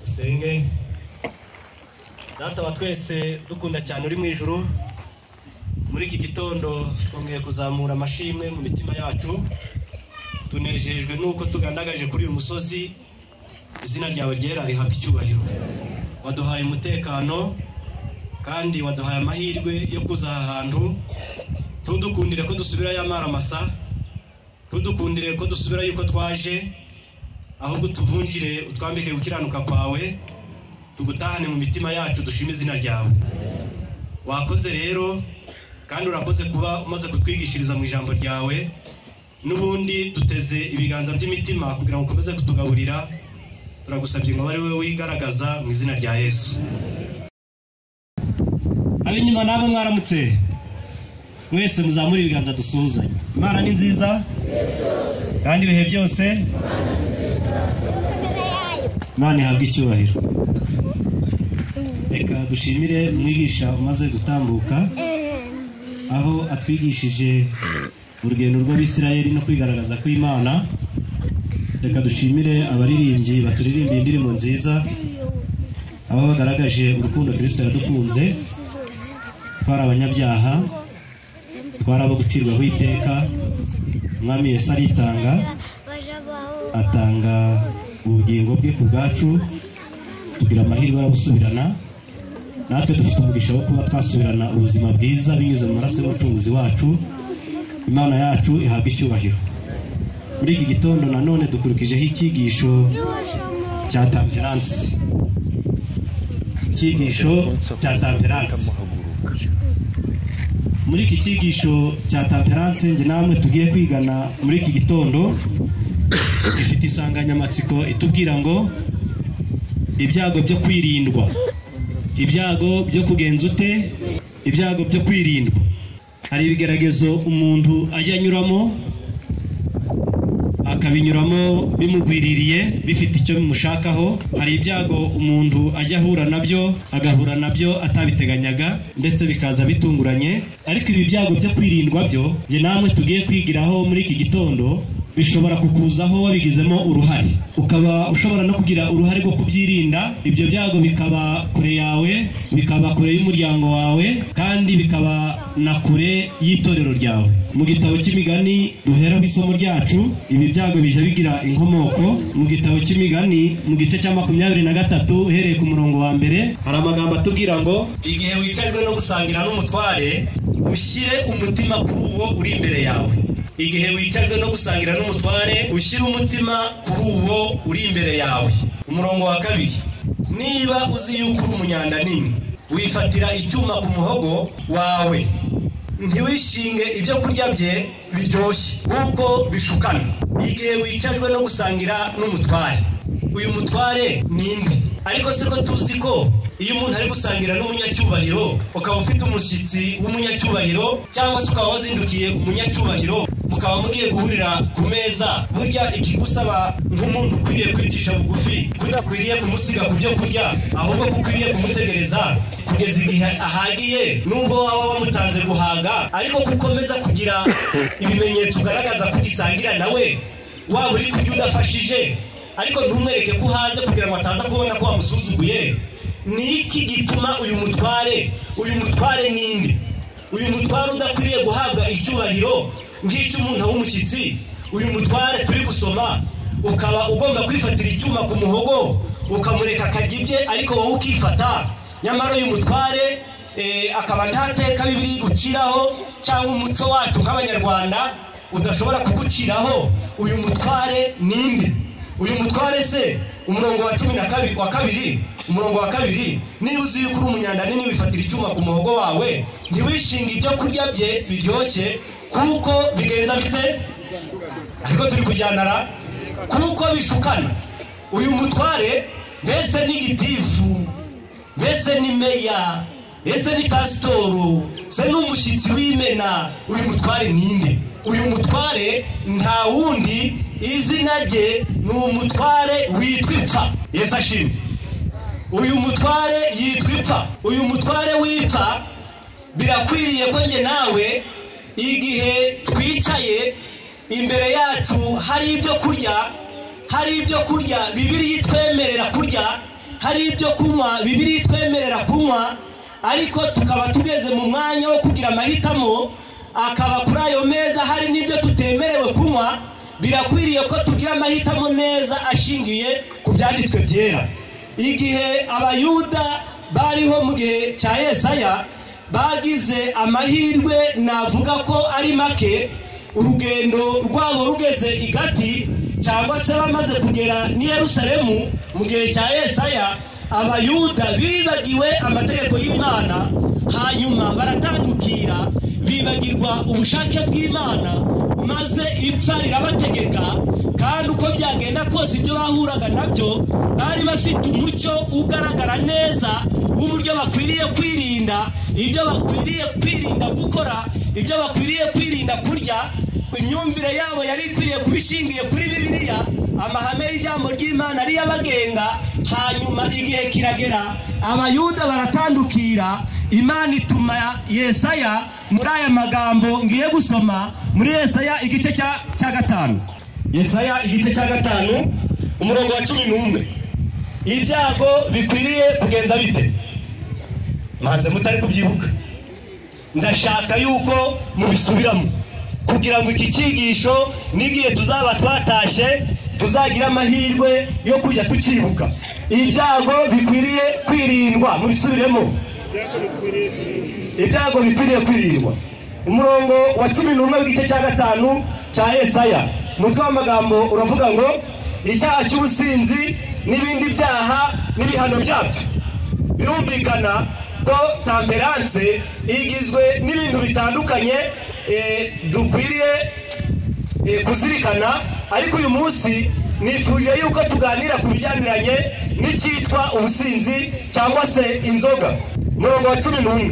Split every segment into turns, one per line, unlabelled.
dusenge datawa twese dukunda cyane uri mu ijuru muri iki gitondo twongeye kuzamura amashimwe mu mitima yacu tunejejwe n'uko tugandagaje kuri uyu musozi izina ryawe ryera rihabwa icyubahiro waduhaye umutekano kandi waduhaye amahirwe yo kuza aha hantu ntudukundire ko dusubirayo amaramasa ntudukundire ko dusubira yuko twaje ahubwo utuvungire utwambike gukiranuka kwawe tugutahane mu mitima yacu dushime izina ryawe wakoze rero kandi urakoze kuba umaze kutwigishiriza mu ijambo ryawe n'ubundi duteze ibiganza by'imitima kugira ngo ukomeze kutugaburira turagusabye ngo abe ari wowe wigaragaza mu izina rya yesu ab'inyuma nabo mwaramutse mwese muzamure ibiganza dusuhuzanye imana ni nziza kandi ibihe byose imana ihabwa icyubahiro reka dushimire mwigisha umaze gutambuka aho atwigishije urugendo rw'abisirayeli no kwigaragaza kw'imana reka dushimire abaririmbyi baturirimbiye indirimbo nziza aho bagaragaje urukundo kirisito yadukunze twari abanyabyaha twari abo gucirwaho iteka umwami yesu aritanga atanga ubugingo bwe ku bwacu tugira amahirwe arabusubirana natwe dufite umugisha wo kuba twasubirana ubuzima bwiza binyuze mu maraso y'umucunguzi wacu imana yacu ihabwa icyubahiro muri iki gitondo nanone dukurikijeho icyigisho cya tamperanse icyigisho cya tamperanse muri iki cyigisho cya tamperanse njye namwe tugiye kwigana muri iki gitondo gifite insanganyamatsiko itubwira ngo ibyago byo kwirindwa ibyago byo kugenza ute ibyago byo kwirindwa hari ibigeragezo umuntu ajya anyuramo akabinyuramo bimugwiririye bifite icyo bimushakaho hari ibyago umuntu ajya ahura nabyo agahura nabyo atabiteganyaga ndetse bikaza bitunguranye ariko ibi byago byo kwirindwa byo njye namwe tugiye kwigiraho muri iki gitondo bishobora kukuzaho wabigizemo uruhare ukaba ushobora no kugira uruhare rwo kubyirinda ibyo byago bikaba kure yawe bikaba kure y'umuryango wawe kandi bikaba na kure y'itorero ryawe mu gitabo cy'imigani duheraho isomo ryacu ibi byago bijya bigira inkomoko mu gitabo cy'imigani mu gice cya makumyabiri na gatatu uhereye ku murongo wa mbere hari amagambo atubwira ngo igihe wicajwe no gusangira n'umutware ushyire umutima kuri uwo uri imbere yawe igihe wicajwe no gusangira n'umutware ushyire umutima kuri uwo uri imbere yawe umurongo wa kabiri niba uzi yuko uri umunyanda nini wifatira icyuma ku muhogo wawe ntiwishinge ibyo kurya bye biryoshye kuko bishukana igihe wicajwe no gusangira n'umutware uyu mutware ni inde ariko se ko tuzi ko iyo umuntu ari gusangira n'umunyacyubahiro ukaba ufite umushyitsi w'umunyacyubahiro cyangwa se ukaba wazindukiye umunyacyubahiro mukaba mugiye guhurira ku meza burya ikigusaba nk'umuntu ukwiriye kwicisha bugufi kudakwiriye kumusiga ku byo kurya ahubwo ko ukwiriye kumutegereza kugeza igihe ahagiye nubwo waba wamutanze guhaga ariko ko ukomeza kugira ibimenyetso ugaragaza ko ugisangira nawe waba uri kurya udafashije ariko ntumwereke ko uhaze kugira ngo ataza kubona ko wamusuzuguye ni iki gituma uyu mutware uyu mutware ninde uyu mutware udakwiriye guhabwa icyubahiro nk'icy'umuntu w'umushyitsi uyu mutware turi gusoma ukaba ugomba kwifatira icyuma ku muhogo ukamureka akarya ibye ariko wowe ukifata nyamara uyu mutware eh, akaba nta teka bibiri guciraho cyangwa umuco wacu nk'abanyarwanda udashobora kuguciraho uyu mutware ninde uyu mutware se umurongo wa cumi na kabiri wa kabiri umurongo wa kabiri niba uzi yuko uri umunyanda nini wifatira icyuma ku muhogo wawe ntiwishinge ibyo kurya bye biryoshye kuko bigenza bite ariko turi kujyanara kuko bishukana uyu mutware mbese ni gitifu mbese ni meya ese ni pasitoro se ni umushyitsi w'imena uyu mutware ninde uyu mutware nta wundi izina rye ni umutware witwa ipfa yesu ashimwe uyu mutware yitwa ipfa uyu mutware w'ipfa birakwiriye ko njye nawe igihe twicaye imbere yacu hari ibyo kurya hari ibyo kurya bibiri yitwemerera kurya hari ibyo kunywa bibiri twemerera kunywa ariko tukaba tugeze mu mwanya wo kugira amahitamo akaba kuri ayo meza hari n'ibyo tutemerewe kunywa birakwiriye ko tugira amahitamo neza ashingiye ku byanditswe byera igihe abayuda bariho mu gihe cya yesaya bagize amahirwe navuga ko ari make urugendo rwabo rugeze i gati cyangwa se bamaze kugera n'i Yerusalemu mu gihe cya yesaya abayuda bibagiwe amategeko y'imana hanyuma baratangukira bibagirwa ubushake bw'imana maze ipfa rirabategeka kandi uko byagenda kose ibyo bahuraga nabyo bari bafite umucyo ugaragara neza w'uburyo bakwiriye kwirinda ibyo bakwiriye kwirinda gukora ibyo bakwiriye kwirinda kurya imyumvire yabo yari ikwiriye kuba ishingiye kuri bibiliya amahame y'ijambo ry'imana ariyo abagenga hanyuma igihe kiragera abayuda baratandukira imana ituma yesaya muri aya magambo ngiye gusoma muri yesaya igice cya gatanu yesaya igice cya gatanu umurongo wa cumi n'umwe ibyago bikwiriye kugenza bite maze mutari kubyibuka ndashaka yuko mubisubiramo kugira ngo iki cyigisho n'igihe tuzaba twatashye tuzagira amahirwe yo kujya tukibuka ibyago bikwiriye kwirindwa mubisubiremo ibyago bikwiriye kwirindwa umurongo wa cumi n'umwe w'igice cya gatanu cya esaya umutwe w'amagambo uravuga ngo icyaha cy'ubusinzi n'ibindi byaha n'ibihano byabyo birumvikana ko tamperanse igizwe n'ibintu bitandukanye dukwiriye kuzirikana ariko uyu munsi nifuje yuko tuganira ku bijyaniranye n'icyitwa ubusinzi cyangwa se inzoga umurongo wa cumi n'umwe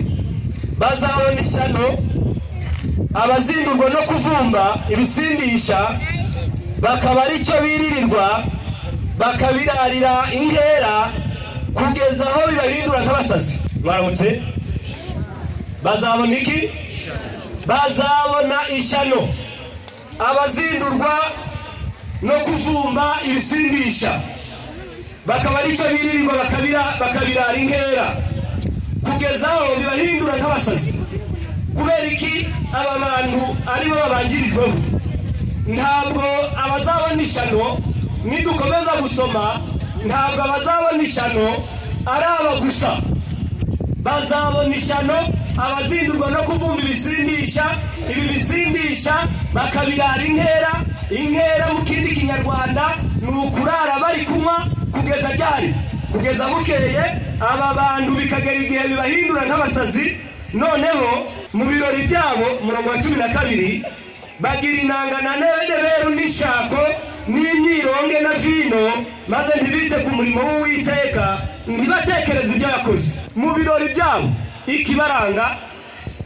bazabona ishyano abazindurwa no kuvumba ibisindisha bakaba aricyo biririrwa bakabirarira inkera kugeza aho bibahindura nk'abasazi baramutse bazabona iki bazabona ishyano abazindurwa no kuvumba ibisindisha bakaba aricyo biririrwa bakabirara inkera kugeza aho bibahindura nk'abasazi kubera iki aba bantu aribo babangirijweho ntabwo abazabona ishyano nidukomeza gusoma ntabwo abazabona ishyano ari aba gusa bazabona ishyano abazindurwa no kuvumba ibisindisha ibi bisindisha bakabirara inkera inkera mu kindi kinyarwanda ni ukurara bari kunywa kugeza ryari kugeza bukeye aba bantu bikagera igihe bibahindura nk'abasazi noneho mu birori byabo umurongo wa cumi na kabiri bagira inangananeberu n'ishako n'imyironge na vino maze ntibite ku murimo w'uwiteka ntibatekereze ibyo yakoze mu birori byabo ikibaranga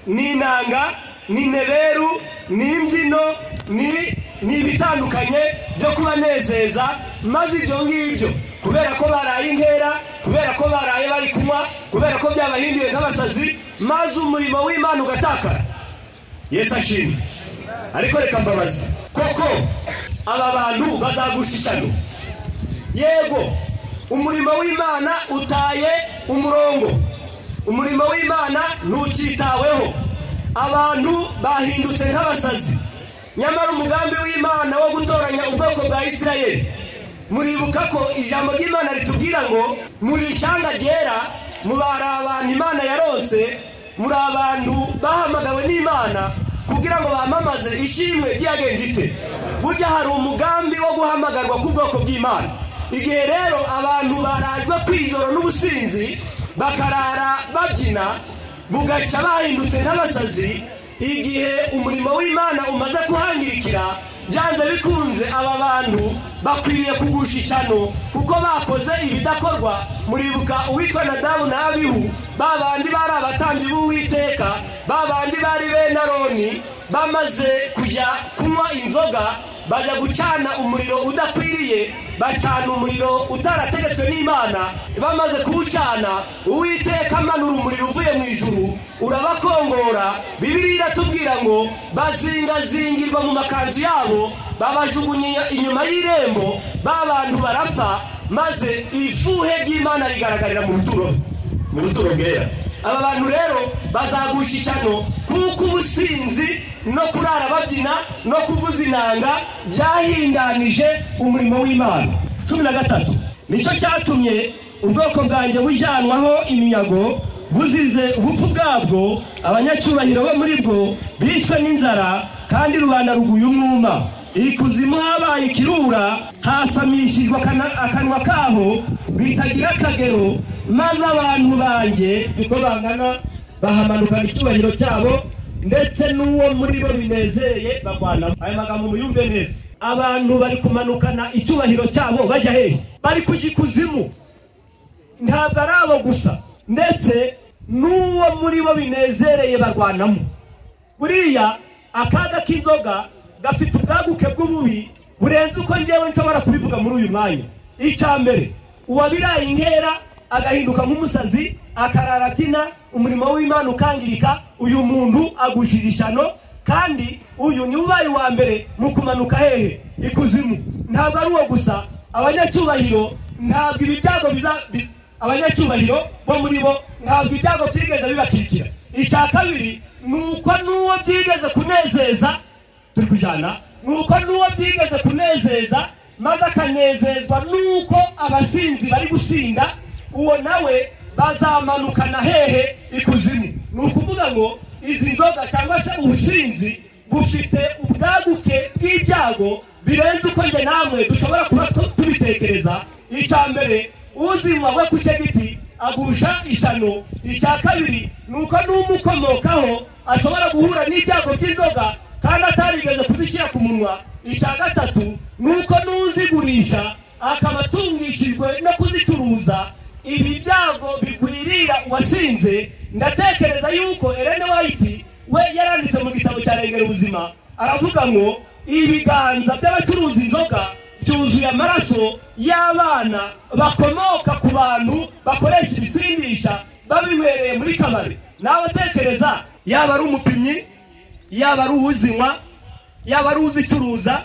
ni inanga ni neberu ni imbyino ni ibitandukanye byo kubanezeza maze ibyo ngibyo kubera ko baraye inkera kubera ko baraye bari kunywa kubera ko byabahinduye nk'abasazi maze umurimo w'imana ugatakara yesu ashimwe ariko reka mbabaza koko aba bantu bazagusha ishyano yego umurimo w'imana utaye umurongo umurimo w'imana ntukitaweho abantu bahindutse nk'abasazi nyamara umugambi w'imana wo gutoranya ubwoko bwa isirayeli muribuka ko ijambo ry'imana ritubwira ngo muri ishyanga ryera mubari abantu imana yaronse muri abantu bahamagawe n'imana kugira ngo bamamaze ishimwe ry'iyagengite burya hari umugambi wo guhamagarwa k'ubwoko bw'imana igihe rero abantu barajwe kwizora n'ubusinzi bakarara babyina bugaca bahindutse nk'abasazi igihe umurimo w'imana umaze kuhangirikira byanze bikunze aba bantu bakwiriye kugusha ishyano kuko bakoze ibidakorwa muribuka uwitwa nadabu na abihu ba bandi bari abatambyi b'uwiteka ba bandi bari bene aroni bamaze kujya kunywa inzoga bajya gucana umuriro udakwiriye bacana umuriro utarategetswe n'imana bamaze kuwucana uwiteka amanura umuriro uvuye mu ijuru urabakongora bibiri iratubwira ngo bazingazingirwa mu makanzu yabo babajugunya inyuma y'irembo ba bantu barapfa maze ifuhe ry'imana rigaragarira mu ruturo mu ruturo rwera aba bantu rero bazagusha ishyano kuko ubusinzi no kurara babyina no kuvuza inanga byahindanije umurimo w'imana cumi na gatatu nicyo cyatumye ubwoko bwanjye bujyanwaho iminyago buzize ubupfu bwabwo abanyacyubahiro bo muri bwo bishwe n'inzara kandi rubanda ruguye umwuma ikuzimu habaye ikirura hasamishijwe akana- akanwa kaho bitagira akagero maze abantu banjye uko bangana bahamanukana icyubahiro cyabo ndetse n'uwo muri bo binezereye bagwanamo aya magambo muyumve neza abantu bari kumanukana icyubahiro cyabo bajya hehe bari kujya ikuzimu ntabwo ari abo gusa ndetse n'uwo muri bo binezereye barwanamo buriya akaga k'inzoga gafite ubwaguke bw'ububi burenze uko ngewe nshobora kubivuga muri uyu mwanya icya mbere uwabiraye inkera agahinduka nk'umusazi akarara abyina umurimo w'imana ukangirika uyu muntu agushira ishyano kandi uyu niwe ubaye uwa mbere mu kumanuka hehe ikuzimu ntabwo ari uwo gusa abanyacyubahiro ntabwo ibi byago biza bi- abanyacyubahiro bo muri bo ntabwo ibyago byigeze bibakikira icya kabiri ni uko n'uwo byigeze kunezeza turi kujyana ni uko n'uwo byigeze kunezeza maze akanezezwa n'uko abasinzi bari gusinda uwo nawe bazamanukana hehe ikuzimu ni ukuvuga ngo izi nzoga cyangwa se ubusinzi bufite ubwaguke bw'ibyago birenze uko njye namwe dushobora kuba tu- tubitekereza icya mbere uzinywa we ku cyo giti agusha ishyano icya kabiri ni uko n'umukomokaho ashobora guhura n'ibyago by'inzoga kandi atarigeze kuzishyira ku munwa icya gatatu ni uko n'uzigurisha akaba atungishijwe no kuzicuruza ibi byago bigwirira uwasinze ndatekereza yuko Ellen White we yaranditse mu gitabo cya regera ubuzima aravuga ngo ibiganza by'abacuruza inzoga byuzuye amaraso y'abana bakomoka ku bantu bakoresha ibisindisha babinywereye muri kabari nawe atekereza yaba ari umupimyi yaba ari uwuzinywa yaba ari uzicuruza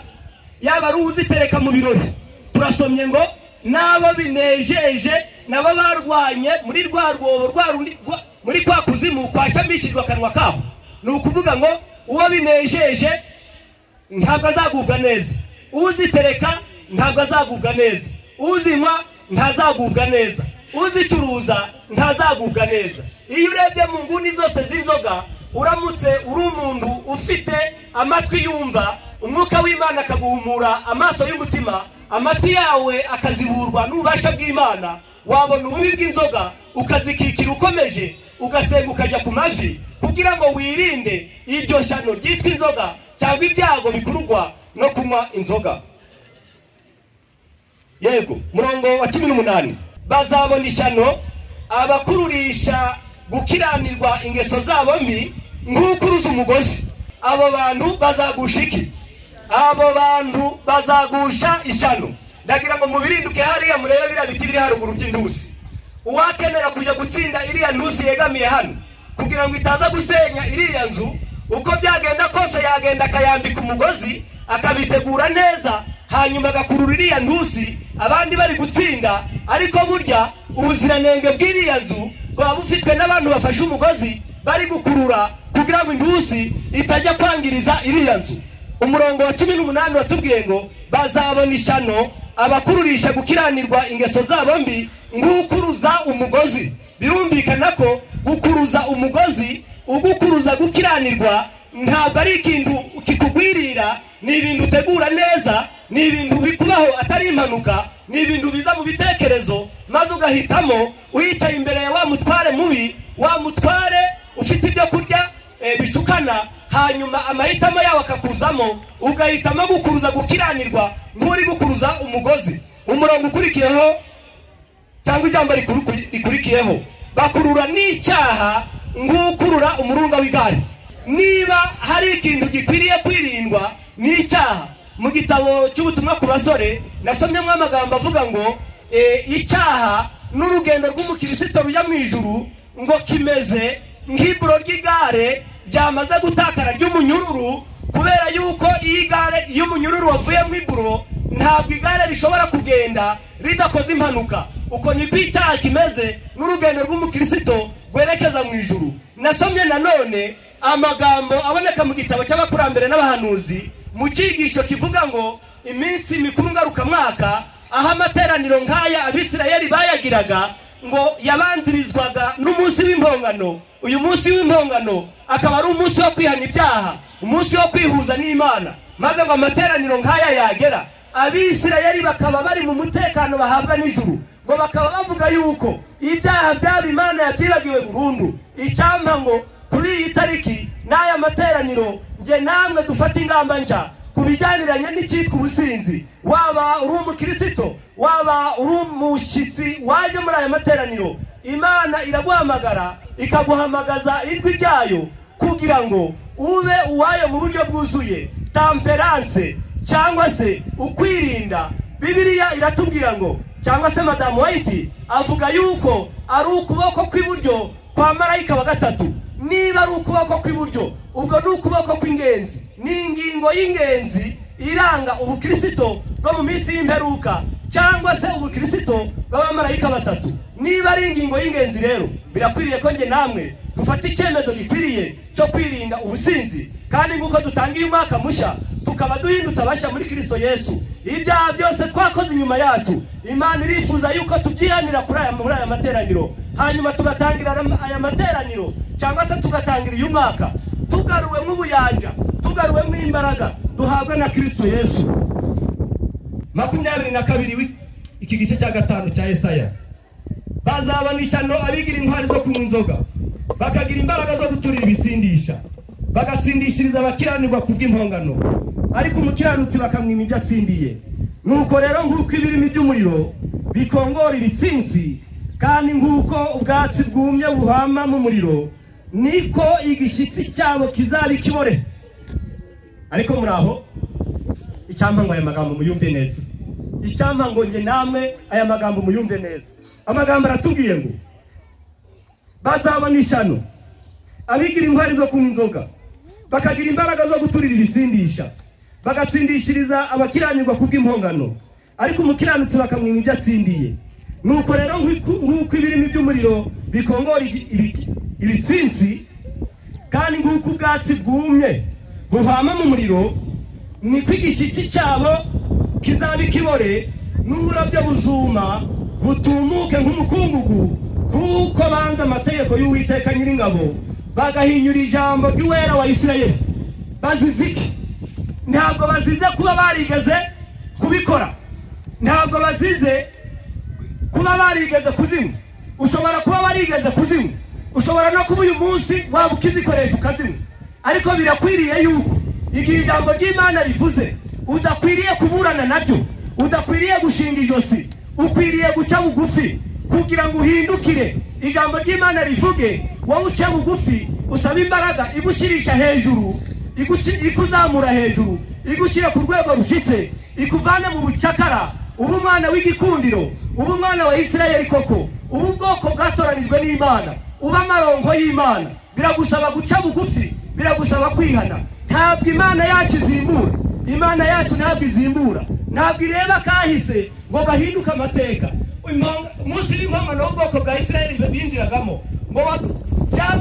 yaba ari uzitereka mu birori turasomye ngo n'abo binejeje nabo barwanye muri rwa rwobo rwa rundi- rwa- muri kwa kuzimu kwashamishijwe akanwa kabo ni ukuvuga ngo uwo binejeje ntabwo azagubwa neza uzitereka ntabwo azagubwa neza uzinywa ntazagubwa neza uzicuruza ntazagubwa neza iyo urebye mu nguni zose z'inzoga uramutse uri umuntu ufite amatwi yumva umwuka w'imana akaguhumura amaso y'umutima amatwi yawe akaziburwa n'ububasha bw'imana wabona ububi bw'inzoga ukazikikira ukomeje ugasenga ukajya ku mavi kugira ngo wirinde iryo shano ryitwa inzoga cyangwa ibyago bikururwa no kunywa inzoga yego murongo wa cumi n'umunani bazabona ishyano abakururisha gukiranirwa ingeso zabo mbi nk'ukuruza umugozi abo bantu bazagusha iki abo bantu bazagusha ishyano ndagira ngo mubirinduke hariya murebe biriya biti biri haruguru by'indusi uwakenera kujya gutsinda iriya ntusi yegamiye hano kugira ngo itaza gusenya iriya nzu uko byagenda kose yagenda akayambika umugozi akabitegura neza hanyuma agakurura iriya ntusi abandi bari gutsinda ariko burya ubuziranenge bw'iriya nzu buba bufitwe n'abantu bafashe umugozi bari gukurura kugira ngo intusi itajya kwangiriza iriya nzu umurongo wa cumi n'umunani watubwiye ngo bazabona ishyano abakururisha gukiranirwa ingeso zabo mbi nk'ukuruza umugozi birumvikana ko gukuruza umugozi ugukuruza gukiranirwa ntabwo ari ikintu kikugwirira ni ibintu utegura neza ni ibintu bikubaho atari impanuka ni ibintu biza mu bitekerezo maze ugahitamo uyicaye imbere ya wa mutware mubi wa mutware ufite ibyo kurya eh, bisukana hanyuma amahitamo yawe akakuzamo ugahitamo gukuruza gukiranirwa nk'uri gukuruza umugozi umurongo ukurikiyeho cyangwa ijambo rikuru- rikurikiyeho bakurura n'icyaha nk'ukurura umurunga w'igare niba hari ikintu gikwiriye kwirindwa ni icyaha mu gitabo cy'ubutumwa ku basore nasomyemo amagambo avuga ngo eh, icyaha n'urugendo rw'umukirisito rujya mu ijuru ngo kimeze nk'iburo ry'igare ryamaze gutakara ry'umunyururu kubera yuko iyo igare iyo umunyururu wavuyemo iburo ntabwo igare rishobora kugenda ridakoze impanuka uko niko icyaha kimeze n'urugendo rw'umukristo rwerekeza mu ijuru nasomye nanone amagambo aboneka mu gitabo cy'abakurambere n'abahanuzi mu cyigisho kivuga ngo iminsi mikuru ngarukamwaka aho amateraniro nk'aya abisirayeli bayagiraga ngo yabanzirizwaga n'umunsi w'impongano uyu munsi w'impongano akaba ari umunsi wo kwihana ibyaha umunsi wo kwihuza n'imana maze ngo amateraniro nk'aya yagera abisirayeli bakaba bari mu mutekano bahabwa n'ijuru ngo bakaba bavuga yuko ibyaha byaba imana yabyibagiwe burundu icyampa ngo kuri iyi tariki n'aya materaniro njye namwe dufate ingamba nshya ku bijyaniranye n'icyitwa ubusinzi waba uri umukirisito waba uri umushyitsi waje muri aya materaniro imana iraguhamagara ikaguhamagaza ijwi ryayo kugira ngo ube uwayo mu buryo bwuzuye tamperanse cyangwa se ukwirinda bibiliya iratubwira ngo cyangwa se madamu wayiti avuga yuko ari ukuboko kw'iburyo kwa marayika wa gatatu niba ari ukuboko kw'iburyo ubwo ni ukuboko kw'ingenzi ni ingingo y'ingenzi iranga ubukirisito bwo mu minsi y'imperuka cyangwa se ubukirisito bw'abamarayika batatu niba ari ingingo y'ingenzi rero birakwiriye ko njye namwe dufata icyemezo gikwiriye cyo kwirinda ubusinzi kandi nk'uko dutangiye umwaka mushya tukaba duhindutse abashya muri kirisito yesu ibyaha byose twakoze inyuma yacu imana irifuza yuko tubyihanira kuri aya muri aya materaniro hanyuma tugatangira ara- aya materaniro cyangwa se tugatangira uyu mwaka tugaruwemo ubuyanja tugaruwemo imbaraga duhabwa na kirisito yesu makumyabiri na kabiri w'i- iki gice cya gatanu cya esaya bazabana ishyano abigira intwari zo kunywa inzoga bakagira imbaraga zo guturira ibisindisha bagatsindishiriza abakiranirwa ku bw'impongano ariko umukiranutsi bakamwima ibyo atsindiye nuko rero nk'uko ibirimi by'umuriro bikongora ibitsinsi kandi nk'uko ubwatsi bwumye buhama mu muriro niko igishyitsi cyabo kizaba ikibore ariko muri aho icyampa ngo aya magambo muyumve neza icyampa ngo njye namwe aya magambo muyumve neza amagambo aratubwiye ngo bazabona ishyano abigira intwari zo kunywa inzoga bakagira imbaraga zo guturira ibisindisha bagatsindishiriza abakiranirwa ku bw'impongano ariko umukiranutsi bakamwima ibyo atsindiye nuko rero nk'uko- nk'uko ibirimi by'umuriro bikongora ibi- ibi- ibitsinsi kandi nk'uko ubwatsi bwumye buhama mu muriro niko igishyitsi cyabo kizaba ikibore n'uburabyo buzuma butumuke nk'umukungugu kuko banze amategeko y'uwiteka nyiringabo bagahinyura ijambo ry'uwera wa isirayeli bazize iki ntabwo bazize kuba barigeze kubikora ntabwo bazize kuba barigeze kuzinywa ushobora kuba warigeze kuzinywa ushobora no kuba uyu munsi waba ukizikoresha ukazinywa ariko birakwiriye yuko igihe ijambo ry'imana rivuze udakwiriye kuburana nabyo udakwiriye gushinga ijosi ukwiriye guca bugufi kugira ngo uhindukire ijambo ry'imana rivuge wowe uce bugufi usaba imbaraga igushirisha hejuru igushi- ikuzamura hejuru igushyira ku rwego rushyitse ikuvana mu bucakara uba umwana w'igikundiro uba umwana wa isirayeli koko uba ubwoko bwatoranijwe n'imana uba amaronko y'imana biragusaba guca bugufi biragusaba kwihana ntabwo imana yacu izimbura imana yacu ntabwo izimbura ntabwo ireba kahise ngo gahinduke amateka Impong- umunsi w'impongano w'ubwoko bwa isirayeli binjiragamo ngo wa-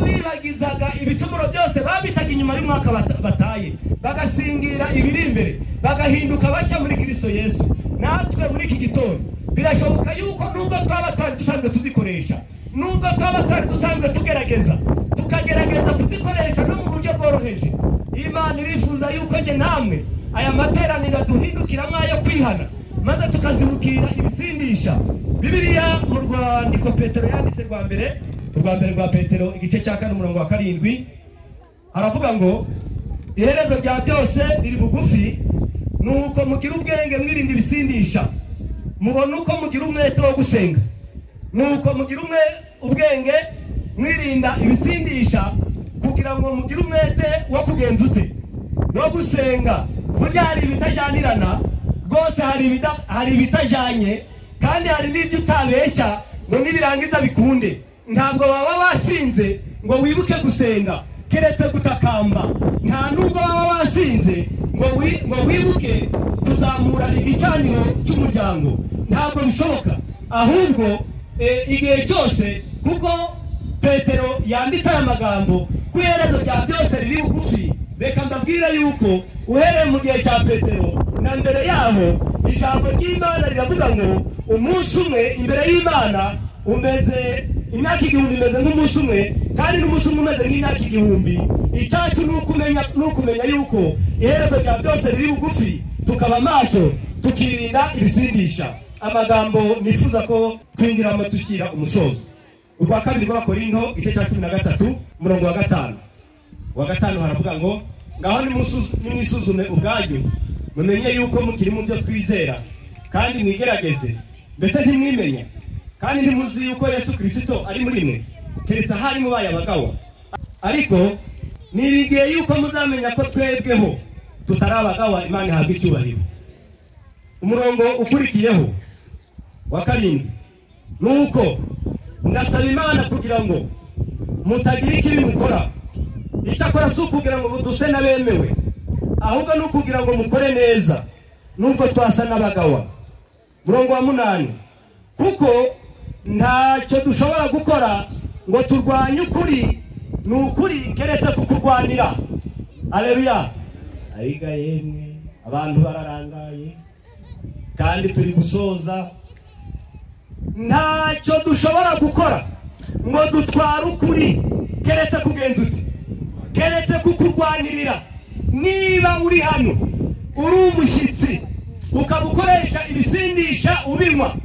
byabibagizaga ibicumuro byose babitaga inyuma y'umwaka bata- bataye bagasingira ibiri imbere bagahinduka bashya muri kirisito yesu natwe muri iki gitondo birashoboka yuko nubwo twaba twari dusanzwe tuzikoresha nubwo twaba twari dusanzwe tugerageza tukagerageza kuzikoresha no mu buryo bworoheje imana irifuza yuko njye namwe aya materaniro duhindukiramo ayo kwihana maze tukazibukira ibisindisha bibiliya mu rwandiko petero yanditse rwa mbere urwa mbere rwa petero igice cya kane umurongo wa karindwi haravuga ngo iherezo rya byose riri bugufi ni uko mugira ubwenge mwirinda ibisindisha mubona uko mugira umwete wo gusenga ni uko mugira umwe ubwenge mwirinda ibisindisha kugira ngo mugire umwete wo kugenza ute wo gusenga burya hari ibitajyanirana rwose hari ibida- hari ibitajyanye kandi hari n'ibyo utabeshya ngo nibirangiza bikunde ntabwo waba wasinze ngo wibuke gusenga keretse gutakamba nta nubwo baba basinze ngo wi- ngo wibuke kuzamura igicaniro cy'umuryango ntabwo bishoboka ahubwo eh, igihe cyose kuko petero yanditse aya magambo ko iherezo rya byose riri bugufi reka mbabwire yuko uhereye mu gihe cya petero na mbere yaho ijambo ry'imana riravuga ngo umunsi umwe imbere y'imana umeze imyaka igihumbi imeze nk'umunsi umwe kandi n'umunsi umwe umeze nk'imyaka igihumbi icyacu ni ukumenya ni ukumenya yuko iherezo rya byose riri bugufi tukaba amaso tukirinda ibisindisha amagambo nifuza ko twinjiramo dushyira umusozo urwa kabiri rw'abakorinto igice cya cumi na gatatu umurongo wa gatanu wa gatanu haravuga ngo ngaho nimusu- nimwisuzume ubwanyu mumenye yuko mukiri mu byo twizera kandi mwigerageze mbese ntimwimenye kandi ntimuzi yuko yesu kirisito ari muri mwe keretse ahari mubaye abagawa ariko niringiye yuko muzamenya ko twebweho tutari abagawa imana ihabwa icyubahiro umurongo ukurikiyeho wa karindwi ni uko ndasaba imana kugira ngo mutagira ikibi mukora icyakora si ukugira ngo duse n'abemewe ahubwo ni ukugira ngo mukore neza nubwo twasa n'abagawa murongo wa munani kuko ntacyo dushobora gukora ngo turwanye ukuri ni ukuri keretse kukurwanira areruya ayiga yemwe abantu bararangaye kandi turi gusoza ntacyo dushobora gukora ngo dutware ukuri keretse kugenza ute keretse kukurwanirira niba uri hano uri umushyitsi ukaba ukoresha ibisindisha ubinywa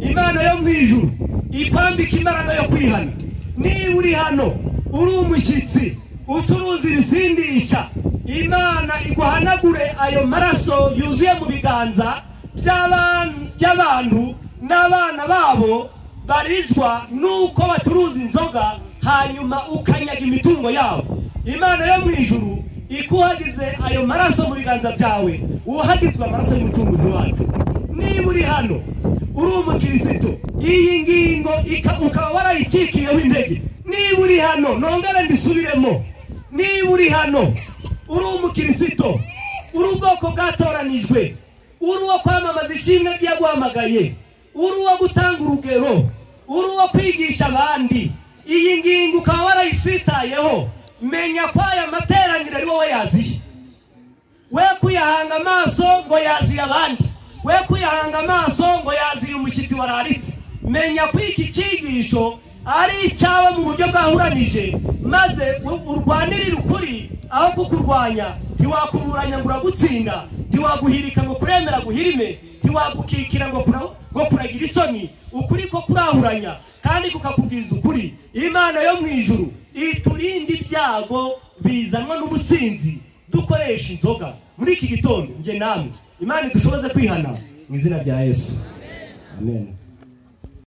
imana yo mu ijuru ikwambika imbaraga yo kwihana niba uri hano uri umushyitsi ucuruza ibisindisha imana iguhanagure ayo maraso yuzuye mu biganza by'aban- by'abantu n'abana babo barizwa n'uko bacuruza inzoga hanyuma ukanyaga imitungo yabo imana yo mu ijuru ikuhagize ayo maraso mu biganza byawe uhagizwe amaraso y'umucunguzi wacu niba uri hano uri umukirisitu iyi ngingo ika- ukaba warayikikiyeho intege niba uri hano nongere ndisubiremo niba uri hano uri umukirisitu uri ubwoko bwatoranijwe uri uwo kwamamaza ishimwe ry'aguhamagaye uri uwo gutanga urugero uri uwo kwigisha abandi iyi ngingo ukaba warayisitayeho menya ko aya materaniro ari wowe yaziye we kuyahanga amaso ngo yaziye abandi we kuyahanga amaso ngo yaziye umushyitsi wararitse menya ko iki cyigisho ari icyawe mu buryo bwahuranije maze u- urwanirire ukuri aho kukurwanya ntiwakuburanya ngo uragutsinda ntiwaguhirika ngo kuremera guhirime ntiwagukikira ngo kura- ngo kuragira isoni ukuri ko kurahuranya kandi kukakubwiza ukuri imana yo mu ijuru iturinde ibyago bizanwa n'ubusinzi dukoresha inzoga muri iki gitondo njye namwe imana idushoboze kwihana mu izina rya yesu amen